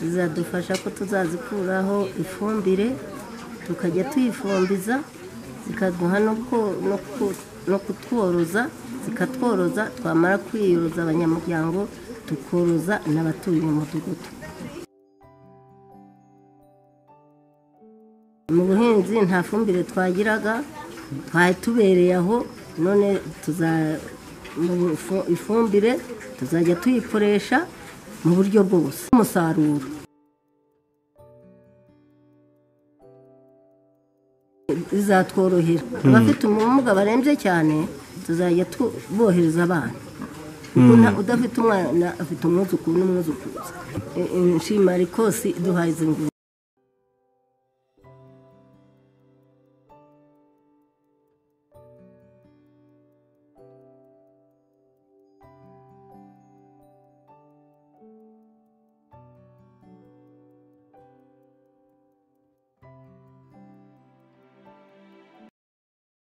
zizadufasha ko tuzazikuraho ifumbire tukajya tuyifumbiza zikaduha no ko- no ku- no kutworoza zikatworoza twamara kwiyoroza abanyamuryango tukoroza n'abatuye umudugudu mu buhinzi nta fumbire twagiraga twari tubereye aho none tuza mu bufu- ifumbire tuzajya tuyikoresha mu buryo bwose umusaruro bizatworohera abafite ubumuga barembye cyane tuzajya tu- bohereza abana Ubu nta- udafite umwana afite umwuzukuru n'umwuzukuruza E- e- inshimarikosi iduhaye izi nguzanyo